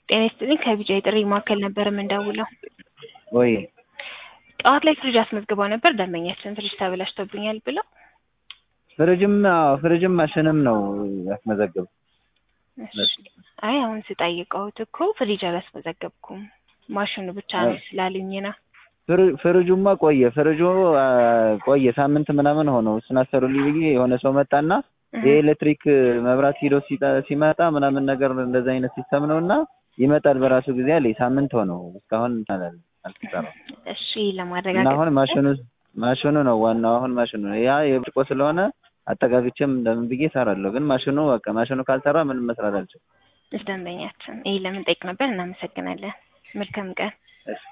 ጤና ይስጥልኝ ከቢጫ የጥሪ ማዕከል ነበር የምንደውለው። ወይ ጠዋት ላይ ፍሪጅ አስመዝግበው ነበር ደንበኛችን ፍሪጅ ተበላሽቶብኛል ብለው። ፍሪጅም አዎ ፍሪጅም ማሽንም ነው ያስመዘግብ እሺ። አይ አሁን ስጠይቀውት እኮ ፍሪጅ አላስመዘገብኩም ማሽኑ ብቻ ነው ስላሉኝ ነው። ፍሪ- ፍሪጁማ ቆየ ፍሪጁ አ፣ ቆየ ሳምንት ምናምን ሆነው እሱን አሰሩልኝ ብዬ የሆነ ሰው መጣና የኤሌክትሪክ መብራት ሂዶ ሲጠ- ሲመጣ ምናምን ነገር እንደዛ አይነት ሲስተም ነው እና ይመጣል በራሱ ጊዜ አለኝ። ሳምንት ሆነው እስካሁን አላል አልተሰራም። እሺ እና ለማረጋገጥ አሁን ማሽኑ ማሽኑ ነው ዋናው። አሁን ማሽኑ ነው ያ የብርጭቆ ስለሆነ አጠጋግቼም እንደምን ብዬ እሰራለሁ። ግን ማሽኑ በቃ ማሽኑ ካልሰራ ምንም መስራት አልችልም። ደንበኛችን ይህ ለምን ጠይቅ ነበር። እናመሰግናለን። መልካም ቀን። እሺ